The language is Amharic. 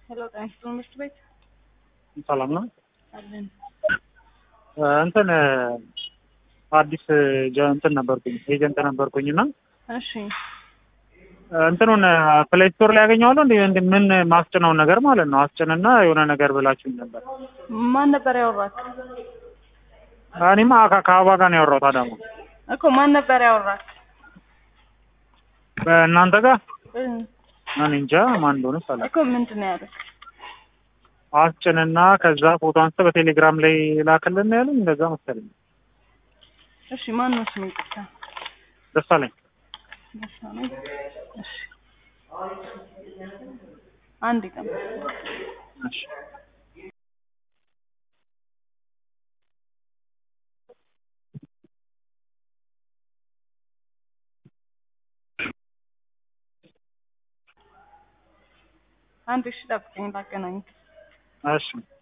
ሄሎ ጤና ይስጥልኝ ትምህርት ቤት ሰላም ነው። አለን። እንትን አዲስ ጀ- እንትን ነበርኩኝ ኤጀንት ነበርኩኝ እና እሺ እንትኑን ፕሌይ ስቶር ላይ ያገኘዋለሁ እንዲ እንዲ ምን ማስጭነውን ነገር ማለት ነው አስጭንና የሆነ ነገር ብላችሁኝ ነበር። ማን ነበር ያወራክ? እኔማ ከ- ከአበባ ጋር ነው ያወራሁት አዳማ እኮ ማን ነበር ያወራክ? በእናንተ ጋር እ እኔ እንጃ ማን እንደሆነ ሳለ እኮ ምንድን ነው ያሉት? አስጭንና ከዛ ፎቶ አንስተ በቴሌግራም ላይ ላክልን ያሉኝ እንደዛ መሰለኝ። እሺ ማን ነው ስሙ? ይቅርታ ደሳለኝ ደሳለኝ። እሺ አንድ ቀን እሺ አንድ እሺ ጠብቀኝ ላገናኝ እሺ